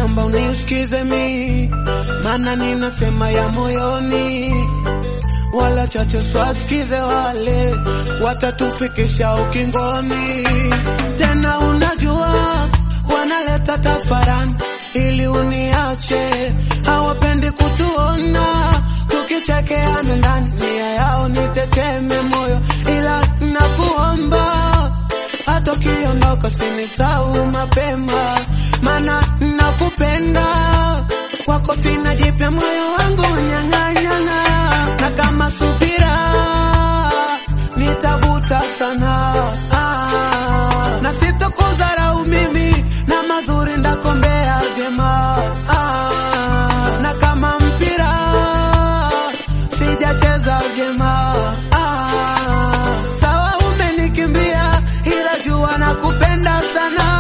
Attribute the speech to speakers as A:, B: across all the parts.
A: naomba unisikize mi, maana ninasema ya moyoni, wala chache swasikize wale watatufikisha ukingoni. Tena unajua wanaleta tafarani ili uniache, hawapendi kutuona tukichekeana ndani, nia yao niteteme moyo, ila nakuomba hata ukiondoka sinisahau mapema, mana nakupenda kwako, sina jipya, moyo wangu nyang'anyang'a, na kama subira nitavuta sana ah, na sitokudharau mimi na mazuri ndakombea vyema ah, na kama mpira sijacheza vyema ah, sawa umenikimbia, ila jua nakupenda sana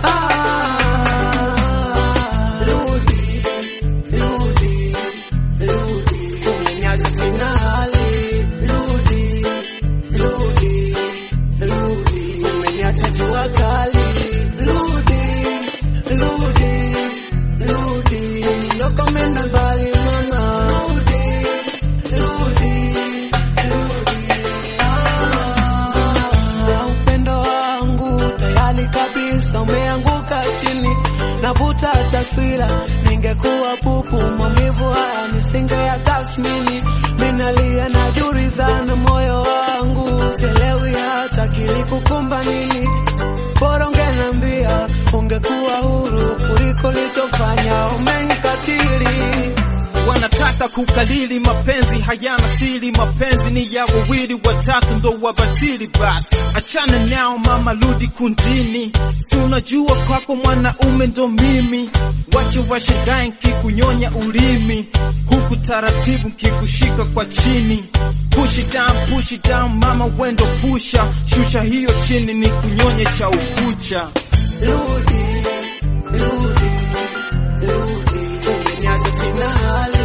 A: ah, rudi, rudi, rudi, umeniacha sina hali, rudi, rudi, rudi, umeniacha jua kali, rudi, rudi, rudi, ndoka umeenda mbali mama, rudi, rudi, Ah, upendo wangu tayari kabisa umeanguka chini, navuta taswira, ningekuwa pupu, maumivu haya nisinge ya tasmini, minalia najuliza na moyo wangu, sielewi hata kilikukumba nini, bora ungenambia, ungekuwa huru kuliko lichofanya, umenikatili
B: wanataka kukalili mapenzi hayana siri, mapenzi ni ya wawili watatu ndo wabatili. Basi achana nao mama, rudi kundini, si unajua kwako mwanaume ndo mimi. Wache washangae nkikunyonya ulimi, huku taratibu nkikushika kwa chini. Push it down, push it down mama, wendo pusha, shusha hiyo chini ni kunyonye cha ukucha.
A: Rudi, rudi, rudi, umeniacha sina hali